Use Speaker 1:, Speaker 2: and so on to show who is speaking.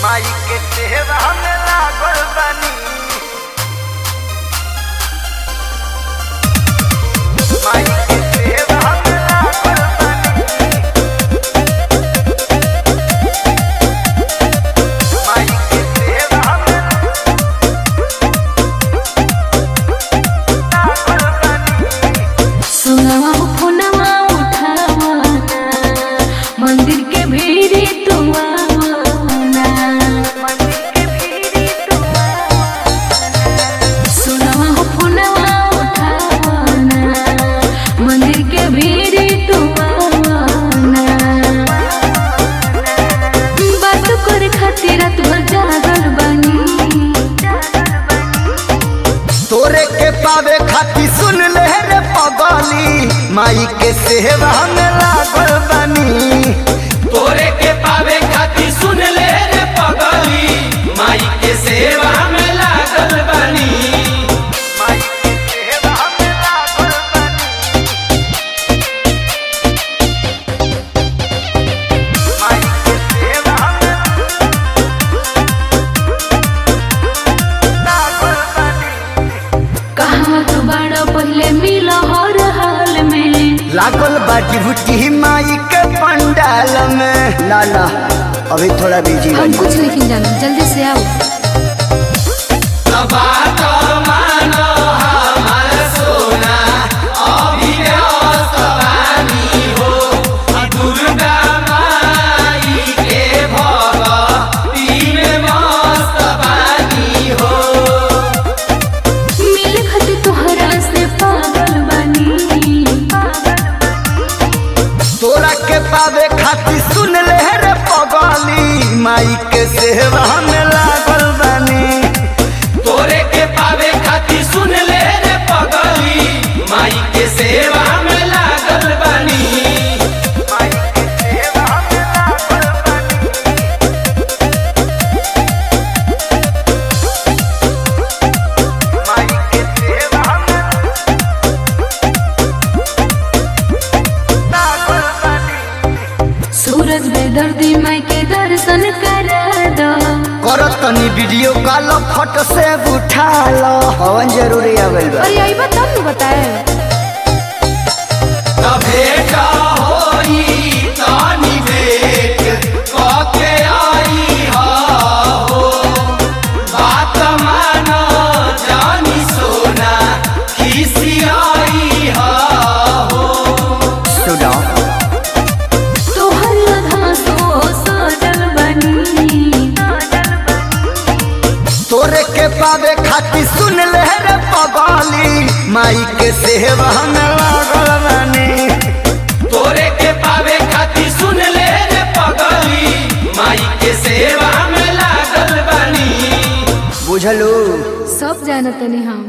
Speaker 1: माई के सेवा में लागल बानी माई के सेवा में लागल बानी माई के सेवा में लागल बानी
Speaker 2: सुनवा फोनवा उठावाना मंदिर के भीड़ी तुआवाना
Speaker 1: मंदिर के भीड़ी
Speaker 2: सुनवा फोनवा उठावाना मंदिर के भीड़ी तुआवाना बात करे खातिर रात भर जागल बानी
Speaker 1: तोरे के पावे खाती सुन ले रे पगली माई के सेवा में लागल बानी
Speaker 3: तोरे के पावे खातिर सुन ले रे पगली माई के सेवा में लागल बानी
Speaker 1: माई के सेवा में लागल बानी माई के सेवा में लागल बानी
Speaker 2: कहाँ तू बड़ा पहले मिला हर हाल में
Speaker 1: लागल बा डिभूटी माई के पंडाल में ना ना अभी थोड़ा बिजी
Speaker 2: हम कुछ नहीं जानते जल्दी से आओ
Speaker 3: बात मानो हमार सोना अभी व्यस्त बानी हो दुर्गा माई के भगती में मस्त बानी हो
Speaker 2: मिल खत तोहरा से पागल बनी
Speaker 1: तोरा के पावे खाती सुन ले रे पगली माई के सेवा में लागल बानी
Speaker 3: तोरे के पावे खातिर सुन ले रे पगली माई के सेवा में लागल बानी
Speaker 1: माई के सेवा में लागल बानी माई के सेवा में लागल बानी
Speaker 2: सूरज बेदर्दी माई के दर्शन करा दो
Speaker 1: करत तनी वीडियो कॉल फोटो से उठा लो हवन जरूरी आवेल बा
Speaker 2: अरे आई तब तू बताए
Speaker 3: भेट होई तानी भेट कके आई हो बात मानो जानी सोना खिसी आई हो
Speaker 1: सुनो
Speaker 2: तोहर लधा सो सजल बनी
Speaker 1: तोरे के पावे खाती सुन ले रे पगली माई के सेवा में लागल बानी
Speaker 3: तोरे के पावे खातिर सुन ले रे पगली माई के सेवा में लागल बानी
Speaker 1: बुझलू
Speaker 2: सब जानत नहीं हम